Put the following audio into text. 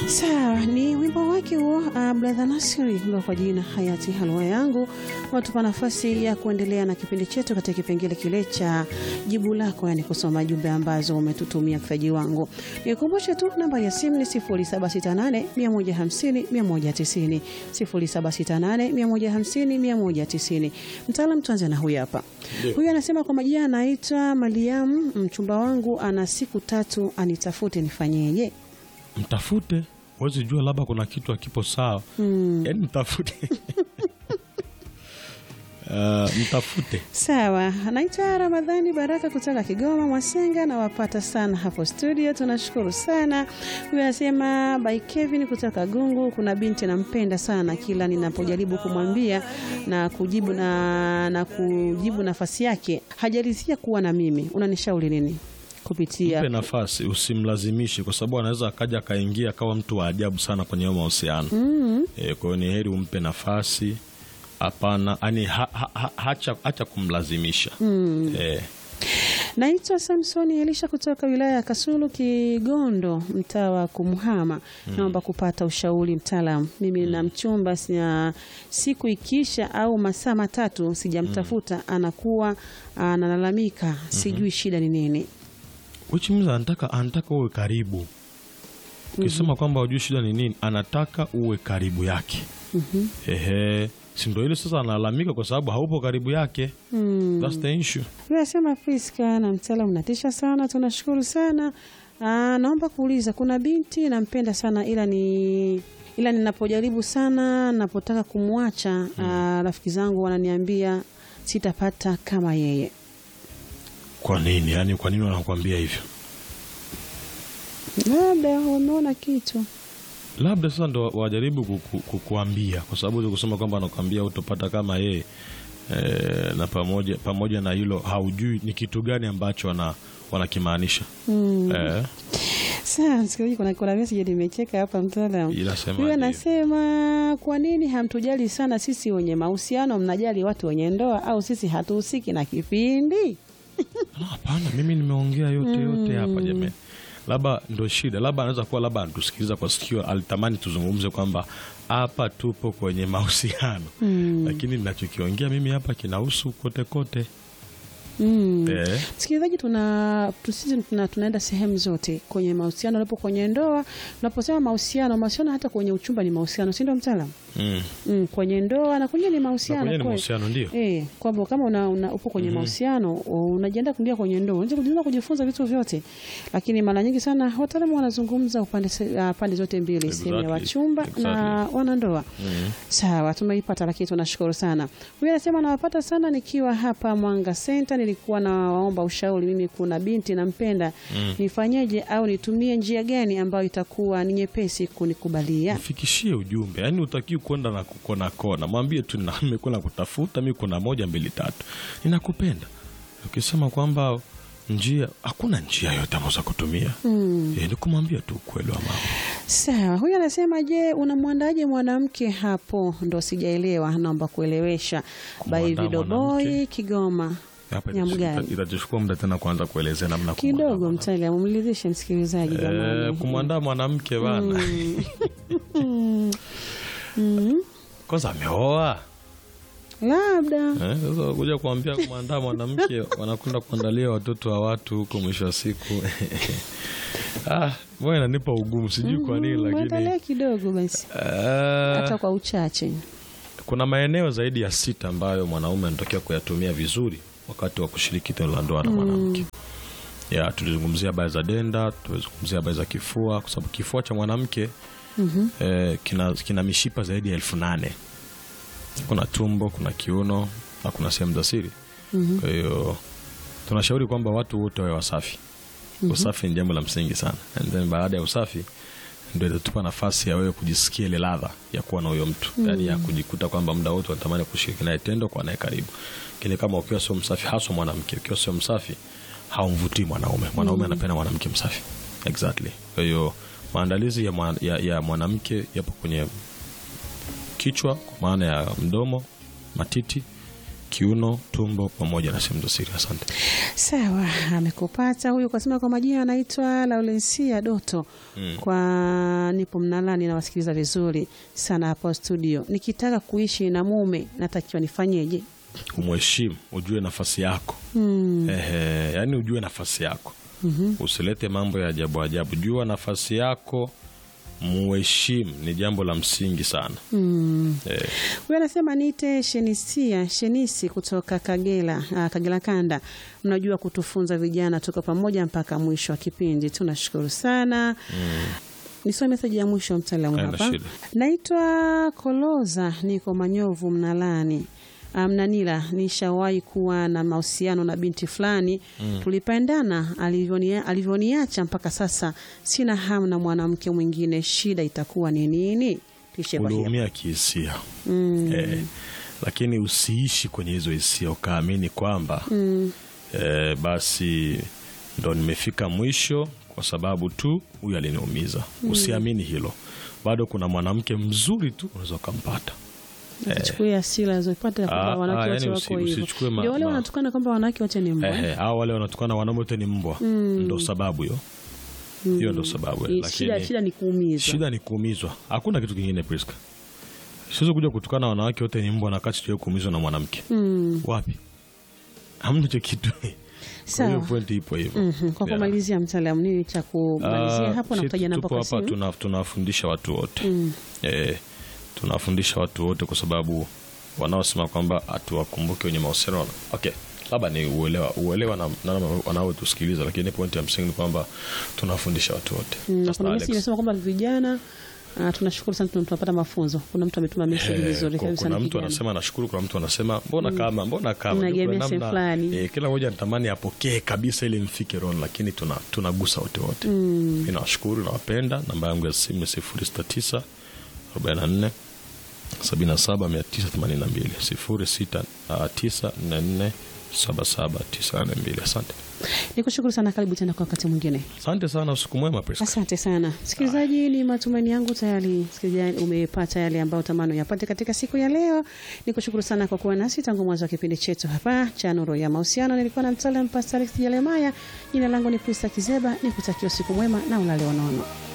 Sawa, ni wimbo wake huo uh, Brother Nasiri ndo kwa jina hayati halwa yangu, watupa nafasi ya kuendelea na kipindi chetu katika kipengele kile cha jibu lako, yani kusoma jumbe ambazo umetutumia mfaji wangu. Nikumbushe tu namba ya simu ni 0768 150 190, 0768 150 190. Mtaalam, tuanze na huyu hapa. Huyu anasema kwa majina anaitwa Mariam, mchumba wangu ana siku tatu anitafute, nifanyeje? Mtafute, huwezi jua, labda kuna kitu akipo sawa. Yaani mtafute Uh, mtafute. Sawa, anaitwa Ramadhani Baraka kutoka Kigoma Mwasenga, na wapata sana hapo studio, tunashukuru sana. Huyu anasema by Kevin kutoka Gungu, kuna binti nampenda sana, kila ninapojaribu kumwambia na kujibu na, na kujibu nafasi yake hajaridhia kuwa na mimi, unanishauri nini? Kupitia Mpe nafasi, usimlazimishe, kwa sababu anaweza akaja akaingia akawa mtu wa ajabu sana kwenye hayo mahusiano mm. E, kwa hiyo ni heri umpe nafasi. Hapana, yani ha, ha, ha, hacha, hacha kumlazimisha mm. e, Naitwa Samsoni Elisha kutoka wilaya ya Kasulu, Kigondo, mtaa wa Kumhama. Naomba kupata ushauri mtaalamu. Mimi na mchumba sina, siku ikiisha au masaa matatu sijamtafuta, anakuwa analalamika, sijui shida ni nini. which means anataka anataka uwe karibu. Ukisema kwamba hujui shida ni nini, anataka uwe karibu yake. Ehe, si ndio ile sasa analalamika kwa sababu haupo karibu yake. That's the issue. Nasema Priska na mtaalamu, natisha sana, tunashukuru sana. Aa, naomba kuuliza, kuna binti nampenda sana ila ni ila ninapojaribu sana, napotaka kumwacha aa, rafiki zangu wananiambia sitapata kama yeye. Kwa nini? Yaani kwa nini wanakuambia hivyo? Labda wameona kitu. labda sasa ndo wajaribu kuku, kukuambia kwa sababu huwezi kusema kwamba anakuambia utopata kama yeye e, na pamoja pamoja na hilo haujui ni kitu gani ambacho wana wanakimaanisha e, Sasa msikilizaji, kuna kuna message nimecheka hapa mtaalamu. Inasemaje? Huyu anasema kwa nini hamtujali sana sisi wenye mahusiano, mnajali watu wenye ndoa au sisi hatuhusiki na kipindi? "Ah, hapana mimi nimeongea yote yote hapa jamani labda ndo shida labda anaweza kuwa labda anatusikiliza kwa sikio alitamani tuzungumze kwamba hapa tupo kwenye mahusiano lakini ninachokiongea mimi hapa kinahusu kote kote Mm. eh, Msikilizaji, tuna tu- sisi tuna, tunaenda sehemu zote kwenye mahusiano, unapo kwenye ndoa. Unaposema mahusiano, mahusiano hata kwenye uchumba ni mahusiano, si ndio mtaalamu? mm. Mm, kwenye ndoa na kwenye ni Na mahusiano kwenye ni kweli. mahusiano ndio Eh, kwamba kama una, una, upo kwenye mahusiano unajiandaa kuingia kwenye ndoa, unaweza kujifunza kujifunza vitu vyote, lakini mara nyingi sana wataalamu wanazungumza upande se- ah, pande zote mbili, sehemu ya Exactly. wachumba na wanandoa. Sawa, tumeipata, lakini tunashukuru sana. Huyu anasema nawapata sana nikiwa hapa Mwanga Center, nilikuwa nawaomba ushauri. Mimi kuna binti nampenda, nifanyeje au nitumie njia gani ambayo itakuwa ni nyepesi kunikubalia? mfikishie ujumbe yaani utakiwi kwenda na kukona kona mwambie tu na nimekuwa nakutafuta mi kuna moja mbili tatu ninakupenda ukisema kwamba njia hakuna njia yote ambazo za kutumia mm. e, ni kumwambia tu ukweli wa mambo Sawa, huyu anasema je, unamwandaje mwanamke hapo? Ndo sijaelewa, naomba kuelewesha. By Kumwandaa Vidoboy mwanamke? Kigoma hapa Nyamgani. ita- itachukua muda tena kuanza kuelezea namna kidogo, kumwandaa mtaalamu mlidhishe msikilizaji mwanamke. Eh, jamani. kumwandaa mwanamke bana kwanza ameoa Labda Eh, sasa kuja kuambia kumwandaa mwanamke wanakwenda kuandalia watoto wa watu huko mwisho wa siku ah, moja inanipa ugumu sijui kwa nini mwandalie lakini kidogo basi, ah, hata kwa uchache. kuna maeneo zaidi ya sita ambayo mwanaume anatakiwa kuyatumia vizuri wakati wa kushiriki tendo la ndoa na mwanamke ya tulizungumzia habari za denda tulizungumzia habari za kifua kwa sababu kifua cha mwanamke eh, kina, kina mishipa zaidi ya elfu nane kuna tumbo kuna kiuno na kuna sehemu za siri kwa hiyo tunashauri kwamba watu wote wawe wasafi usafi ni jambo la msingi sana and then baada ya usafi ndio itatupa nafasi ya wewe kujisikia ile ladha ya kuwa na huyo mtu yaani ya kujikuta kwamba muda wote unatamani kushiriki naye tendo kwa naye karibu kile kama ukiwa sio msafi haswa mwanamke ukiwa sio msafi haumvutii mwanaume mwanaume anapenda mwanamke msafi exactly kwa hiyo maandalizi ya, mwa, ya, ya mwanamke yapo kwenye kichwa kwa maana ya mdomo matiti kiuno, tumbo pamoja na sehemu za siri. Asante. Sawa, amekupata huyu. Kasema kwa majina anaitwa Laurensia Doto kwa nipo Mnalani, nawasikiliza vizuri sana hapo studio. Nikitaka kuishi na mume natakiwa nifanyeje? Umheshimu, ujue nafasi yako. Ehe, yani ujue nafasi yako. Usilete mambo ya ajabu ajabu. Jua nafasi yako, muheshimu, ni jambo la msingi sana. Eh, Huyu anasema niite Shenisia Shenisi kutoka Kagera, ah, Kagera Kanda. Mnajua kutufunza vijana, tuko pamoja mpaka mwisho wa kipindi. Tunashukuru sana. Nisome meseji ya mwisho mtaalamu Haina hapa. shida. Naitwa Koloza, niko Manyovu Mnalani. Mnanila, nishawahi kuwa na mahusiano na binti fulani tulipendana, alivyonia- alivyoniacha mpaka sasa sina hamu na mwanamke mwingine. Shida itakuwa ni nini? Tuishie kwa hiyo. uliumia kihisia eh, lakini usiishi kwenye hizo hisia ukaamini kwamba eh, basi ndo nimefika mwisho kwa sababu tu huyu aliniumiza. Usiamini hilo, bado kuna mwanamke mzuri tu unaweza ukampata. Usichukue hasira zilizopata kwamba Ah, wanawake ah, wote yani wako usi- hivyo. usichukue ma- Ndio wale ma- wanatukana kwamba wanawake wote ni mbwa. Ehe, au wale wanatukana wanaume wote ni mbwa, ndo sababu hiyo hiyo ndo sababu Ni lakini Shida, shida ni kuumizwa. shida ni kuumizwa, hakuna kitu kingine. Priska, siwezi kuja kutukana wanawake wote ni mbwa na kati sijawahi kuumizwa na mwanamke wapi? Hamna hicho kitu. Kwa hiyo Sawa. pointi ipo hivyo. Mhm, Kwa Yeah. kumalizia, mtaalamu, nini cha kumalizia Ah, hapo na si kutaja namba tupo kwa hapa simu? tuna- tunawafundisha watu wote eh, tunawafundisha watu wote kwa sababu wanaosema kwamba hatuwakumbuke wenye mahusiano okay, labda ni uelewa uelewa na, na wanaotusikiliza, lakini pointi ya msingi ni kwamba tunawafundisha watu wote. Mm, na Pastor kuna Alex. message inasema kwamba vijana ah, tunashukuru sana tuna- tunapata mafunzo. Kuna mtu ametuma message Eh, vizuri ku- kabisa. kuna ni mtu kijana. anasema nashukuru, kuna mtu anasema mbona kama mbona kama Unaegemea Kuna sehemu namna- fulani. eh, kila mmoja anatamani apokee kabisa ili mfike roho, lakini tuna tunagusa wote wote. Mimi nawashukuru, nawapenda. Namba yangu ya simu ni 069 44 77 982 069 44 77 982. Asante, Nikushukuru sana, karibu tena kwa wakati mwingine. asante sana, usiku mwema Priska. Asante sana msikilizaji, ni matumaini yangu tayari msikilizaji umepata yale ambayo tamani yapate katika siku ya leo. Nikushukuru sana kwa kuwa nasi tangu mwanzo wa kipindi chetu hapa cha Nuru ya Mahusiano. Nilikuwa na mtaalamu Pastor Alex Jeremiah. Jina langu ni Prista Kizeba, nikutakia usiku mwema na ulale unono.